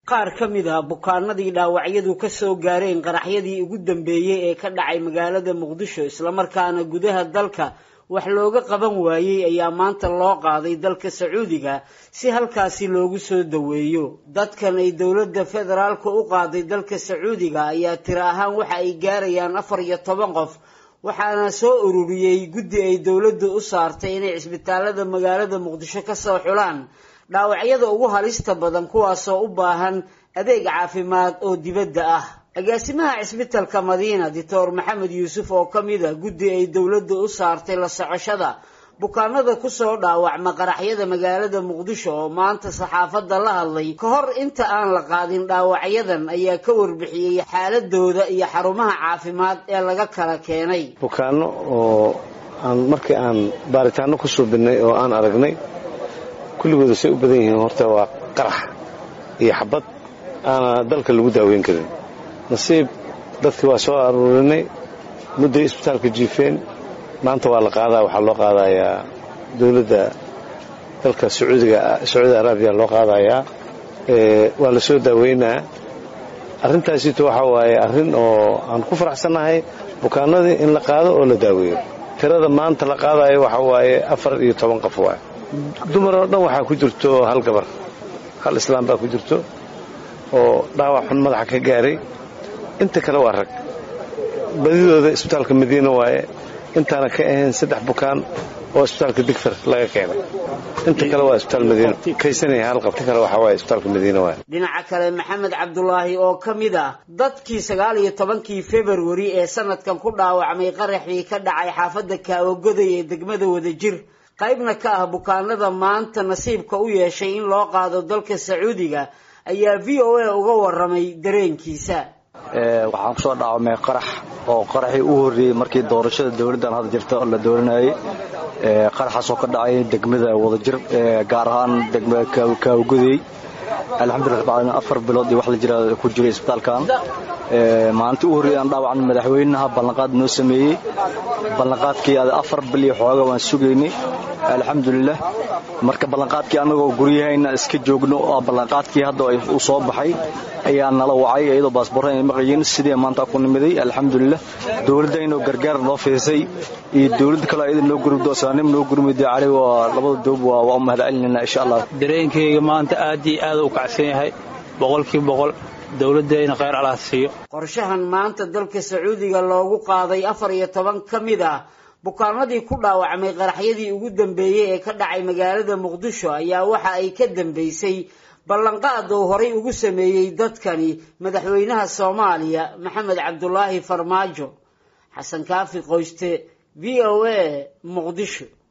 qaar ka mid ah bukaanadii dhaawacyadu ka soo gaareen qaraxyadii ugu dambeeyey ee ka dhacay magaalada muqdisho islamarkaana gudaha dalka wax looga qaban waayey ayaa maanta loo qaaday dalka sacuudiga si halkaasi loogu soo daweeyo dadkan ay dowladda federaalka u qaaday dalka sacuudiga ayaa tiro ahaan waxa ay gaarayaan afar iyo toban qof waxaana soo ururiyey guddi ay dowladdu u saartay inay cisbitaalada magaalada muqdisho ka soo xulaan dhaawacyada ugu halista badan kuwaasoo u baahan adeeg caafimaad oo dibadda ah agaasimaha cisbitalka madiina doctor maxamed yuusuf oo ka mid a guddi ay dowladda u saartay la socoshada bukaanada kusoo dhaawacma qaraxyada magaalada muqdisho oo maanta saxaafadda la hadlay ka hor inta aan la qaadin dhaawacyadan ayaa ka warbixiyey xaaladooda iyo xarumaha caafimaad ee laga kala keenay bukaano oo aan markii aan baaritaano ku suubinay oo aan aragnay kulligooda say u badan yihiin horta waa qarax iyo xabad aana dalka lagu daaweyn karin nasiib dadkii waa soo aruurinay mudday isbitaalka jiifeen maanta waa la qaadaa waxaa loo qaadayaa dowladda dalka sacuudiga sacuudi araabiya loo qaadayaa waa la soo daaweynaa arrintaasito waxaa waaye arrin oo aan ku faraxsannahay bukaanadii in la qaado oo la daaweeyo tirada maanta la qaadayo waxaa waaye afar iyo toban qof waay dumar oo dhan waxaa ku jirto hal gabar hal islaam baa ku jirto oo dhaawac xun madaxa ka gaaray inta kale waa rag badidooda isbitaalka madiina waaye intaana ka ahayn saddex bukaan oo isbitaalka digfar laga keenay inta kale waa isbitaal madiina kaysanaya hal qabta kale waxaa waaye isbitaalka madiina waaye dhinaca kale maxamed cabdulaahi oo ka mid ah dadkii sagaal iyo tobankii februari ee sanadkan ku dhaawacmay qaraxii ka dhacay xaafadda kaawagoday ee degmada wadajir qaybna ka ah bukaanada maanta nasiibka u yeeshay in loo qaado dalka sacuudiga ayaa v o a uga waramay dareenkiisa waxaan kusoo dhaawamay qarax oo qaraxii u horreeyey markii doorashada dowladdan hadda jirta la dooranayay qaraxaasoo ka dhacay degmada wadajir gaar ahaan degmada kaawgudey alxamdulillah afar bilood iyo wax la jira ku jiray isbitaalkan maalintii u horreeyay aan dhaawacan madaxweynaha ballanqaad noo sameeyey ballanqaadkii afar bil iyo xooga waan sugaynay alxamdulilah marka ballanqaadkii annagoo guryahayna iska joogno oo ballanqaadkii hadda uu soo baxay ayaa nala wacay iyadoo baasboorra ay maqayiin sidii maanta ku nimiday alxamdulilah dowladdaynoo gargaar noo fiisay iyo dowladda kale iyada noo gurmdo saanim noo gurmiday cali waa labada doob waa u mahadcelinayna insha allah dareenkayga maanta aad iyo aad u kacsan yahay boqolkiiba boqol dowladdayna khayr alaha siiyo qorshahan maanta dalka sacuudiga loogu qaaday afar iyo toban ka mid ah bukaanadii ku dhaawacmay qaraxyadii ugu dambeeyey ee ka dhacay magaalada muqdisho ayaa waxa ay ka dambeysay ballanqaad uu horay ugu sameeyey dadkani madaxweynaha soomaaliya maxamed cabdulaahi farmaajo xasan kaafi qoyste v o a muqdisho